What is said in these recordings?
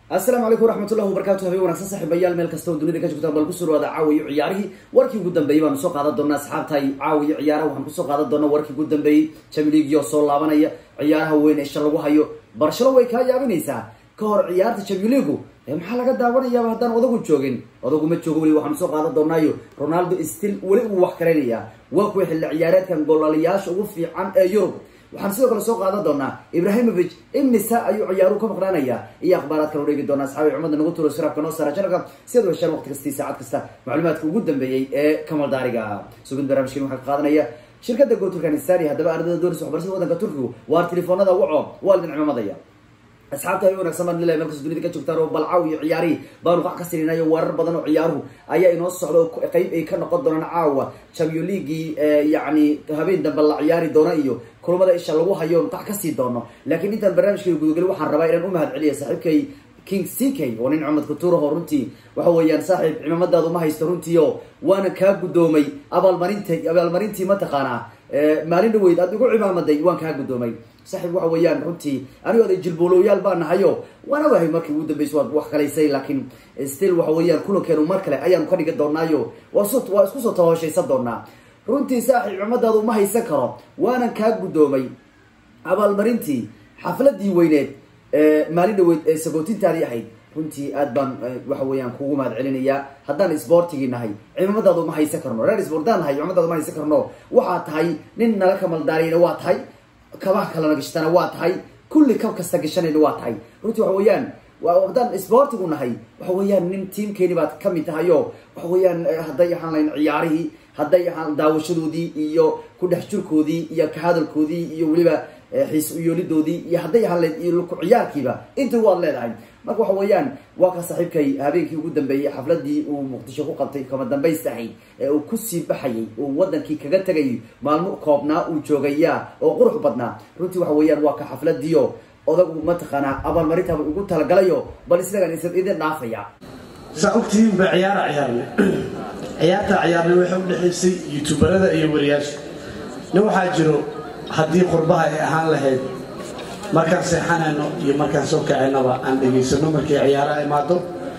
asalaamu calaykum waraxmatullahi wabarakatu habeen wanagsan saaxiibayaal meel kasta oo dunida ka joogtaan bal kusoo dhawaada caawiyo ciyaarihii warkii ugu dambeeyey baanu soo qaadan doonaa asxaabtahay caawiyo ciyaaraha waxaan kusoo qaadan doonaa warkii ugu dambeeyey jamiligiyo soo laabanaya ciyaaraha weyn ee isha lagu hayo barshalo way kaa yaabinaysaa ka hor ciyaarta jamiligu maxaa laga daawanayaaba haddaan odagu joogin odagu ma joogo weli waxaanu soo qaadan doonaayo ronaldo stil weli uu wax karaynayaa waa kuwa xilli ciyaareedkan goolaliyaasha ugu fiican ee yurub waxaan sidoo kale soo qaadan doonaa ibrahimovic imnisa ayuu ciyaaruhu ka maqnaanaya iyo akhbaaraadkan udheegi doonaa asxaabi cumada nagu turo siraabka noo saara janalka si ad u heshaan waqti kastii saacad kasta macluumaadka ugu dambeeyey ee kamal daariga sugid barnaamijkan waxaa ka qaadanaya shirkadda go turkanisani haddaba ardada doonaysa waxbarashada wadanka turkigu waar telefoonada waco waa lidin cimamadaya asxaabta hay wanagsan baan lilahay meel kasta dunida ka joogtaan oo balcaaw iyo ciyaarihii baanu qac ka sirinayo warar badan oo ciyaaruhu ayaa inoo socda oo qeyb ay ka noqon doonaan caawa champion leaguii yacni habeen dambe la ciyaari doona iyo kulamada isha lagu hayo qac kasii doono laakiin intaan barnaamijkay gudageli waxaan rabaa inaan u mahad celiya saaxiibkay king c k oo nin cumad kuturaho runtii waxa weeyaan saaxiib cimaamadaada uma haysto runtii oo waana kaa guddoomay abaalmarinta abaalmarintii mataqaanaa maalin dhaweyd aad igu cimaamaday waan kaa guddoomay saaxiib waxa weeyaan runtii anigoo ada jilboolowyaal baa nahayo waana wahay markii ugu dambeysay waad wax kalaysay laakiin still waxa weeyaan kulankeenu mar kale ayaanu ka dhigi doonaayo waa s waa isku soo tahoshaysan doonaa runtii saaxiib cimaamadaada uma haysan karo waanan kaa guddoomay abaalmarintii xafladii weyneed maalin dhaweyd ee sagootintaadii ahayd runtii aad baan waxa weeyaan kugu mahad celinayaa haddaan isboortigii nahay cimaamadaada uma haysan karno reer isboortaan nahay cimaamadaada uma haysan karno waxaa tahay nin nala kamaldaariyna waa tahay kabaha kalena gashtana waa tahay kulli kab kasta gashanayna waa tahay runtii waxa weeyaan haddaan isboortigu nahay waxa weeyaan nin tiamkeeni baad kamid tahay o waxa weeyaan hadday ahaan lahayn ciyaarihii hadday ahaan daawashadoodii iyo ku dhex jirkoodii iyo ka hadalkoodii iyo weliba xiis uyoolidoodii iyo hadday ahaan lahayd iyo ku ciyaarkiiba inta waad leedahay marka waxa weeyaan waa ka saaxiibkay habeenkii ugu dambeeyey xafladii uu muqdisho ku qabtay kama dambaysta ahayd ee uu kusii baxayay uu wadankii kaga tegayay maalmo koobnaa uu joogaya oo qurux badnaa runtii waxa weeyaan waa ka xafladiio odagu mataqaanaa abaalmarintaaba ugu talagalayo bal isagan isa idin dhaafaya saa ogtihiin ba ciyaara ciyaarne ciyaarta ciyaarne waxay udhexaysay youtuberada iyo wariyaasha nin waxaa jiro haddii qurbaha ay ahaan lahayd markaan seexanayno iyo markaan soo kacaynaba aan dhegaysano markay ciyaaraha imaado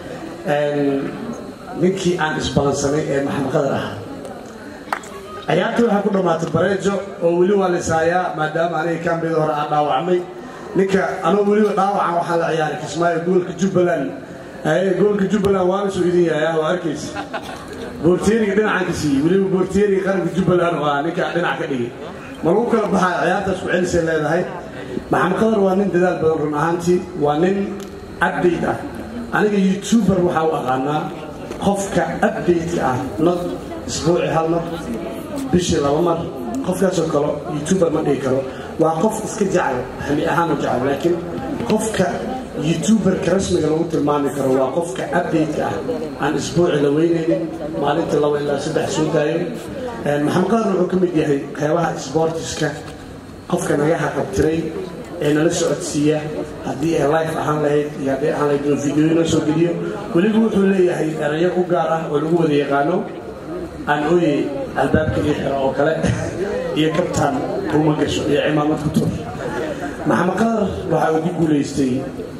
ninkii aan isbalansanay ee maxamed qadar ahaa ciyaartii waxaa ku dhammaatay bareejo oo weli waa la ishaayaa maadaama aniga kaambida hore aan dhaawacmay ninka anoo weliba dhaawacan waxaa la ciyaaray kismaayo goolka jubbaland goolka jubbaland waana soo idin yaaya waa arkaysa boorteeriga dhinacaan ka siiyey weliba boorteeriga qaranka jubbaland waa ninka dhinac ka dhigay ma lagu kala baxaa ciyaartaas ku celisay leedahay maxamed qadar waa nin dadaal badan run ahaantii waa nin update ah aniga youtuber waxaa u aqaanaa qofka update-ka ah not isbuuci hal mar bishii laba mar qofkaasoo kale youtuber ma dhigi karo waa qof iska jecel xami ahaan u jecel laakiin qofka youtuberka rasmiga lagu tilmaami karo waa qofka update-ka ah aan isbuuci la weynaynin maalintii laba ilaa saddex soo daayo maxamed qadar wuxuu ka mid yahay qeybaha sportiska qofka naga haqabtiray ee nala socodsiiya haddii ay life ahaan lahayd iyo hadday ahaan lahayd inuu videoyo noo soo geliyo weliba wuxuu leeyahay erayo u gaar ah oo lagu wada yaqaano aan ooyey albaabka ii xiro oo kale iyo kabtaan kuma gasho iyo cimaamad ku tur maxamed qadar waxaa uu ku guulaystay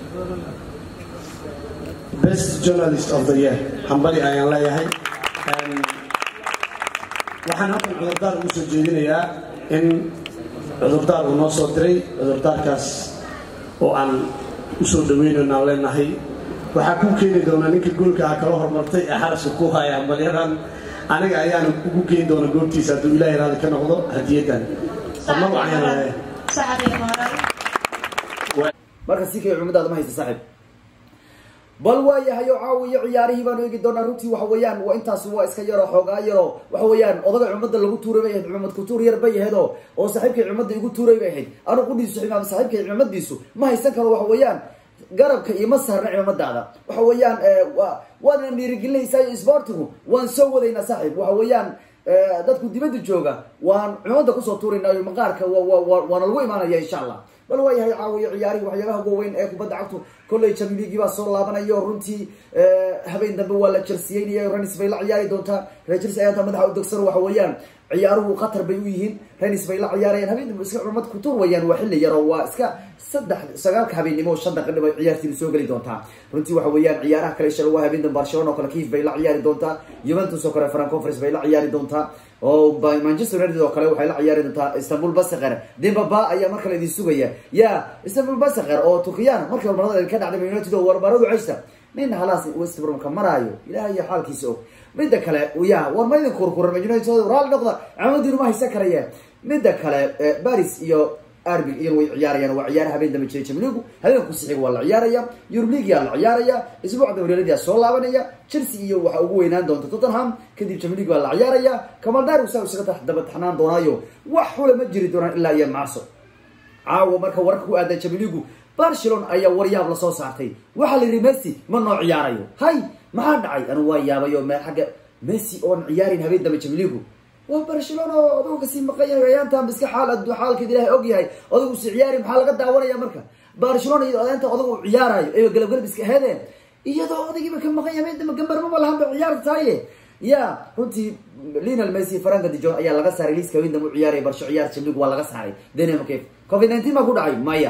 best journalist of the year hambali ayaan leeyahay waxaan halkan cudurdaar ugu soo jeedinayaa in cudurdaar uu noo soo diray cudurdaarkaas oo aan u soo dhaweynayno aan leenahay waxaa kuu keeni doonaa ninka goolka ah kala hormartay ee xaraska ku haya hambalyadan aniga ayaana ugu geyn doona goobtiisa hadduu ilaahay raali ka noqdo hadiyaddan ama wacanyahay marka si kay cumadaada ma haysta saaxiib bal waayahay oo caawiyo ciyaarihii baanu eegi doonaa runtii waxa weeyaan waa intaasi waa iska yaroo xoogaa yaroo waxa weeyaan odaga cumada lagu tuuray bay ahayd cumad kutuur yar bay ahayd oo oo saaxiibkay cumada igu tuuray bay ahayd anu qudhiisu imaam saaxiibkay cimamadiisu ma haysan karo waxa weeyaan garabka ioma saarna cimamadaada waxa weeyaan waadna dhiirigelinaysaa isboortigu waan soo wadaynaa saaxiib waxa weeyaan dadku dibadda jooga waan cumada kusoo tuuraynaayo maqaarka waana lagu imaanaya insha allah bal waayahay caawiyo ciyaarihii waxyaabaha waaweyn ee kubadda cagtu kolley jamiligi baa soo laabanayo runtii habeen dambe waa la jersiyeynaya renis bay la ciyaari doontaa reer jersi ayaanta madaxa u dogsan waxa weeyaan ciyaaruhu khatar bay u yihiin renis bay la ciyaarayaan habeen dambe iska cumad ku tur wayaan waa xilli yaro waa iska saddex sagaalka habeennimo shan daqiiqo bay ciyaartiin soo geli doontaa runtii waxa weeyaan ciyaaraha kale isha lagu habeen dambe barcelona oo kale kiif bay la ciyaari doontaa juventus oo kale fran conference bay la ciyaari doontaa oo manchester united oo kale waxay la ciyaari doontaa istanbul baseker dimbaba ayaa mar kale idin sugaya ya istanbul baseker oo turkiyaan markii hormarada ka dhacday united oo warbaradu ceysta nin halaas west bromka maraayo ilaah iyo xaalkiisa og midda kale ya war ma idin kurkuran united raali noqda camadiinu ma haysan karaya midda kale baris iyo arbi iyan way ciyaarayaan waa ciyaara habeen dambe jiray jamligu habeenka kusixiga waa la ciyaaraya euroligia la ciyaaraya isbuucda horyaaladiia soo laabanaya chelsea iyo waxa ugu weynaan doonta tottenham kadib jamlig baa la ciyaaraya kamaldar saa isaga daba taxnaan doonaayo wax xula ma jiri doonaan ilaa iyo marso caawa marka wararka ku aadan jamligu barcelona ayaa waryaab lasoo saartay waxaa la yidhi messi ma noo ciyaarayo hay maxaa dhacay anu waa yaabayo meel xagga messi oon ciyaarin habeen dambe jamligu waa barcelona oo odagu kasii maqan yahay ayaantan iska xaal addu xaalkeed ilahay og yahay odagu si ciyaari maxaa laga daawanaya marka barcelona iyo odaynta odagu u ciyaarayo ee galabgalab iska heedeen iyadoo odagiiba ka maqan yahay dama gambarmaba lahanba ciyaarta tahaye ya runtii linal messi faranka dijon ayaa laga saaray liiska habeen dambe u ciyaaraya barsho ciyaar jamlig waa laga saaray dynamok covid nineteen baa ku dhacay maya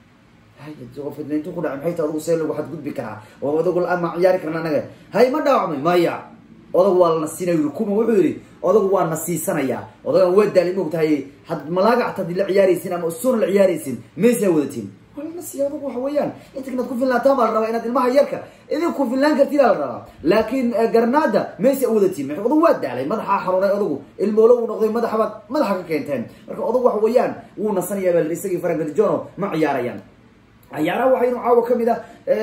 covid nineteen ku dhacay maxay ta odagu see lagu xadgudbi karaa oo odagu ama ciyaari karna anaga hay ma dhaawacmay maya odagu waa la nasiinay kuma wuxuu yidhi odagu waa nasiisanayaa odagan waa daali maogtahay had malaagact hadii la ciyaaraysin ama usuuna la ciyaaraysin maysaa wadatiin waa la nasiya odagu waxa weeyaan inta inaad ku finlaataan baa la rabaa inaad ilmaha yarka idin ku finlaan kartida la rabaa laakiin garnaada maysa wadatiin odagu waa daalay madaxaa xanuunay odagu ilmoolo uu noqday madaxabaad madaxa ka keenteen marka odagu waxa weeyaan wuu nasanayaa baa isagii farangadjono ma ciyaarayaan ciyaaraha waxaynu caawa ka mid ah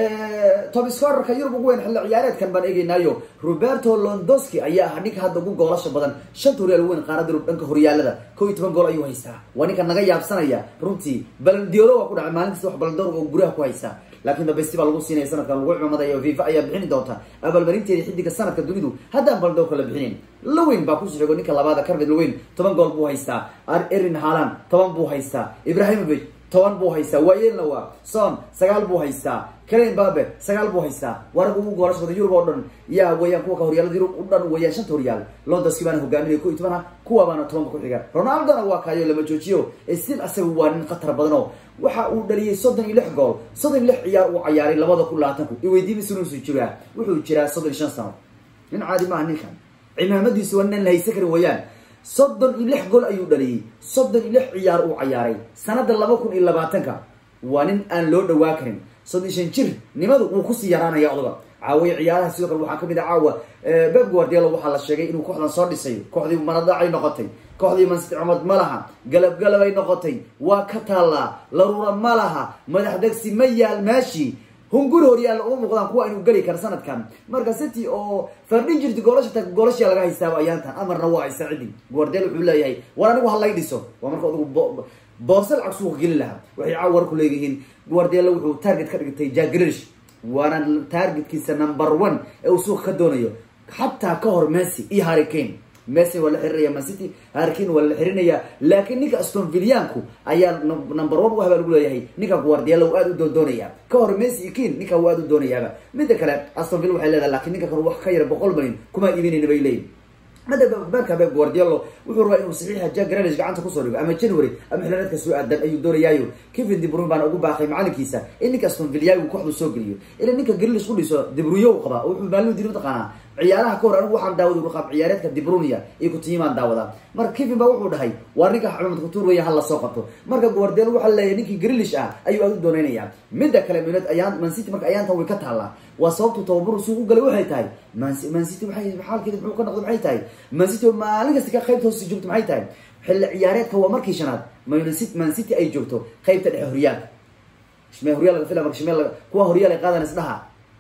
top scorerka yurub ugu weyn xilli ciyaareedkan baan eegeynaayo roberto londoski ayaa ahaa ninka hadda ugu goolasha badan shanta horyaal weyn qaarada yurub dhanka horyaalada ko iyo toban gool ayuu haystaa waa ninka naga yaabsanaya runtii balandiolo waa ku dhacay maalin kasta wax balandoor oo guraha ku haystaa laakiin dabeysti baa lagu siinaya sanadkan lagu cimamadayo fifa ayaa bixini doonta abaalmarinteeda xidiga sanadka dunidu haddaan balandoorka la bixinin lawin baa kusoo xigo ninka labaada carmed lawin toban gool buu haystaa erin halan toban buu haystaa ibrahimovic toban buu haystaa waayeelna waa son sagaal buu haystaa kalen babe sagaal buu haystaa warag ugu goolasha badan yurub oo dhan yaa weeyaan kuwa ka horyaalada yurub u dhan weeyaan shanta horyaal londoski baana hogaaminaya ko iyo toban ah kuwa baana tobanka ku xiga ronaldona waa kaayo lama joojiyo stil asaga waa nin khatar badan oo waxa uu dhaliyay soddon iyo lix gool soddon iyo lix ciyaar uu cayaaray labada kun labaatanku iweydiimisunusuu jiraa wuxuu jiraa soddon iyo shan sano nin caadi maaha ninkan cimaamadiisu waa nin la haysan karin weeyaan soddon iyo lix gol ayuu dhaliyey soddon iyo lix ciyaar uu cayaaray sanada laba kun iyo labaatanka waa nin aan loo dhawaa karin soddon iyo shan jir nimadu wuu kusii yaraanaya odaga caawiya ciyaaraha sidoo kale waxaa kamid ah caawa beb guardielo waxaa la sheegay inuu kooxdan soo dhisayo kooxdii manadacay noqotay kooxdii mansiti cumad ma laha galab galabay noqotay waa ka taallaa laruura ma laha madax degsi ma yaal meeshii hunguri horyaalla uma muuqdaan kuwa inuu geli karo sanadkan marka city oo fardhin jirta goolasha ta goolashaa laga haystaaba ayaantan amarna waa haysta ciddi guardel wuxuu leeyahay war anigu halay dhiso waa marka odagu boorse lacag suuqa gelin lahaa waxay caawa war ku leeyihiin guardelo wuxuu target ka dhigtay jagrilish waana targetkiisa number one ee uu suuqa ka doonayo xataa ka hor messi iyo harricane messi waa la xirinaya mancity harricane waa la xirinaya laakiin ninka aston villianku ayaa number one u habaa lagu leeyahay ninka guardielo uu aada u doondoonaya ka hor messi iyo kin ninka uu aada u doonayaaba midda kale aston villa waxay leedahay lakiin ninka kan wax ka yara boqol malin kuma iibinayna bay leeyihin mada baanka beb guardielo wuxuu rabaa inuu saxiixa jack grelish gacanta kusoo dhigo ama january ama xilaaneedka soo aadan ayuu doonayaayo kevin debrun baana ugu baaqay macalinkiisa in ninka aston villiagu kooxdu soo geliyo ila ninka grelish u dhiso debruyo u qabaa oo wuxuu maalin diri mataqaanaa ciyaaraha ka hor anigu waxaan daawada qaab ciyaareedka dibrunia iyo kutiyimaan daawadaa marka kevin baa wuxuu dhahay waa ninka cumad kutuur weya hala soo qabto marka guardielo waxaa leeyahay ninkii grelish ah ayuu aad u dooneynaya midda kale minad ayaan mancity marka ayaantan way ka taallaa waa sababtu tababaru suuq u galay waxay tahay mancity waay xaalkeeda muxuu ka noqday maxay tahay mancity oo maalin kasta ka qaybta hoosi joogto maxay tahay xilli ciyaareedka waa markii shanaad mancity ay joogto qaybta dhexe horyaalka shmee horyaal laga fila marka shmee laga kuwa horyaal ay qaadan isdhaha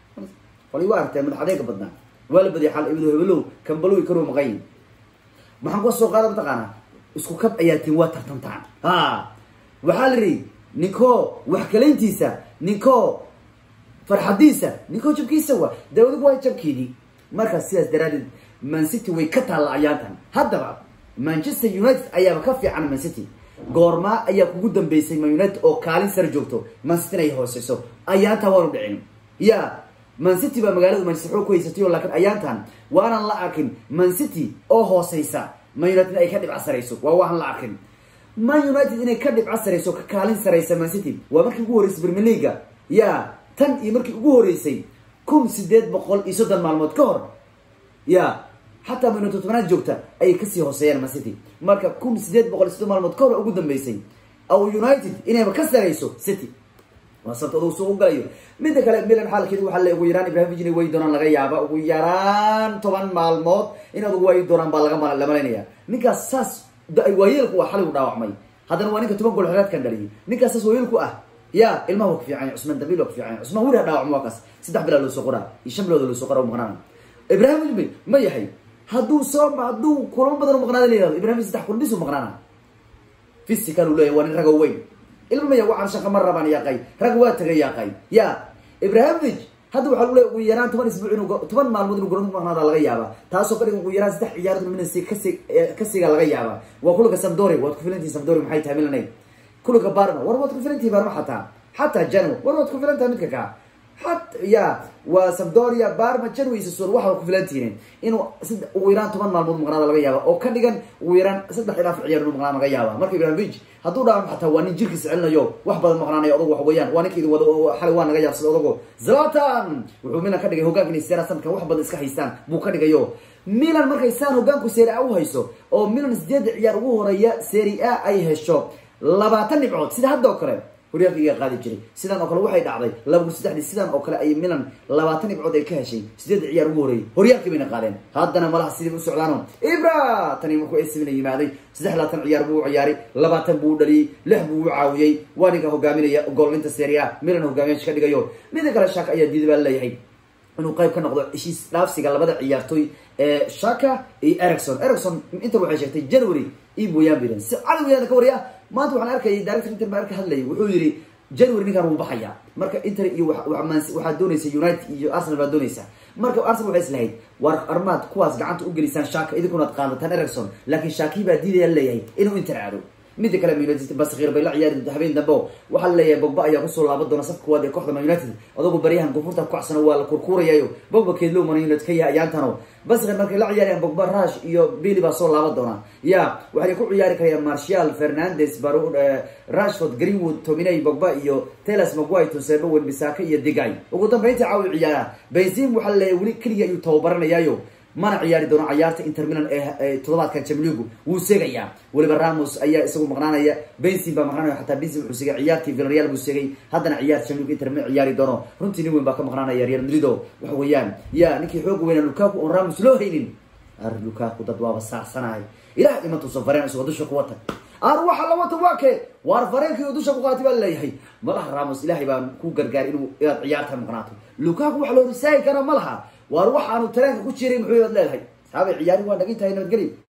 wali waa aragtee madax adeega badnaa waa la badiyay xal ibnu hebelow kambalow karoo maqayin maxaan kuwa soo qaada mataqaanaa isku kab ayaa tin waa tartantaan ha waxaa la yihi ninkoo wax kalayntiisa ninkoo farxadiisa ninkoo jabkiisa wa dawadigu waa jabkiini marka sidaas daraadeed mancity way ka taalla ayaantan haddaba manchester united ayaaba ka fiican mancity goormaa ayaa kugu dambeysay man united oo kaalin sare joogto mancityn ay hooseyso ayaantan waanu dhicin ya mancity baa magaaladu manchester xoog ku haysatay oo laakiin ayaantan waanan la arkin mancity oo hooseysa man united ay ka dhibca sarayso waa waanan la arkin man united inay ka dhibca sarayso ka kaalin saraysa mancity waa markii ugu horreysay premier leaga ya tan iyo markii ugu horreysay kun sideed boqol iyo soddon maalmood ka hor ya xataa man united tobanaad joogta ayay kasii hooseeyaan mancity marka kun sideed boqol iyo soddon maalmood ka hor ugu dambeysay aw united inayba ka sarayso city waa sabta aduu soo u galayo midda kale milan xaalkeedu waxaa le ugu yaraan ibrahimovic inay waayi doonaan laga yaaba ugu yaraan toban maalmood inaad ugu waayi doonaan baa laga la malaynaya ninkaas saas waayeelku waa xalay u dhaawacmay haddana waa ninka toban gool xereedkan dhaliyay ninkaas saas waayeelku ah ya ilmaha waa ku fiican cusmaan dambiil waa ku fiican cusmaan weli ha dhaawacmo waa kaas saddex bilood loo soo qoraa iyo shan bilood loo soo qoraa u maqnaana ibrahimovic ma yahay hadduu soo hadduu kulamo badan u maqnaada la yihahdo ibrahimovic saddex kulan bis u maqnaana physical uu leeyahy waa nin rago weyn ilma maya waxaan shaqa ma rabaan yaaqay rag waa tagay yaaqay ya ibrahimovic hadda waxaa lule ugu yaraan toban isbuuc inu toban maalmood inu garoonka maqnaada laga yaaba taasoo ka dhigan ugu yaraan saddex ciyaarood minasi kasi kasiga laga yaaba waa kulanka samdori waad ku filantihi samdori maxay tahay milanay kulanka barma war waad ku filantihi barma xataa xataa jano war waad ku filan tahay midka kaa hat ya waa sabdoria barma janwaysasool waxaa ku filantihiin inuu ugu yaraan toban maalmood maqnaada laga yaaba oo ka dhigan ugu yaraan saddex ilaa afar ciyaar inuu maqnaan laga yaaba marka ibrahimovic hadduu dhaawam xataa waa nin jirkiisa celinayo wax badan maqnaanaya odagu wax weeyaan waa ninka idin wada xalay waa naga yaabsada odago zlatan wuxuu milan ka dhigay hogaanka inay seera sanadkan wax badan iska haystaan buu ka dhigayo milan markay saan hogaanku seeri a u hayso oo milan sideedda ciyaar ugu horeeya seeri a ay hesho labaatan dhibcood sida hadda oo kale horyaalka iga qaadi jiray sidan oo kale waxay dhacday laba kun saddexdii sidan oo kale ay milan labaatan dhibcood ay ka heshay sideedda ciyaar ugu horeeyay horyaalkii bayna qaadeen haddana malaha sidii u socdaano ibra tani markuu esimina yimaaday saddex labaatan ciyaar buu u ciyaaray labaatan buu u dhaliyey lix buu u caawiyey waa ninka hogaaminaya goolinta seria milan hogaamiyaasha ka dhigayo mida kale shaka ayaa diida baa leeyahay inuu qayb ka noqdo heshiis dhaafsiga labada ciyaartooy ee shaka iyo ericson ericson inta waxay sheegtay january iyo mooyaan bilan si cali weyaan ka wariya maanta waxaan arkayay director inter baa arka hadlayay wuxuu yidhi january ninkan wuu baxaya marka inter iyo waxaa doonaysa united iyo arsenal baa doonaysa marka arsenal waxay islahayd war armaad kuwaas gacanta u gelisaan shaka idinkunaad qaadataan ericson laakiin shakii baa diidaya leeyahay inuu inter aado mida kale man united baskhiir bay la ciyaari habeen dambe o waxaa laleeyahay bogba ayaa kusoo laaban doona safka koowaad ee kooxda man united adogu baryahan koonfurta kukacsano waa la kurkuurayayo bogba keedlow man united ka yahay ayaantano baskhiir markay la ciyaarayaan bogba rush iyo billy baa soo laaban doona ya waxay ku ciyaari karayaan marshal fernandes bar rashford greenwood tominey bogba iyo teles maguay tusebo wenbisaka iyo digay ugu dambeynta caawi ciyaara benzim waxaa laleeyahay weli keliya ayuu tababaranayaayo mana ciyaari doono cayaarta inter milan ee toddobaadkan jamligu wuu seegayaa weliba ramos ayaa isagu maqnaanaya benzin baa maqnaanaya xataa benzin wuxuu segay ciyaartii villarreal buu segay haddana ciyaarta jamligu inter ma ciyaari doono runtii nin weyn baa ka maqnaanaya real madrid o waxa weeyaan ya ninkii xooga weynaa lukaku oon ramos loo haynin ar lukaku dad waaba saacsanahay ilaah imantuusan fareen isagoo dusha ku wata ar waxa la wata waa kee waar fareenkii dusha ku qaatay baa laleeyahay malaha ramos ilaahay baa ku gargaar inuu inaad ciyaarta maqnaato lukaku waxa loo risaagi karaa ma laha waar waxaanu tareenka ku jiray muxuu ad leedahay saabay ciyaari waa dhagay tahay nabadgelyo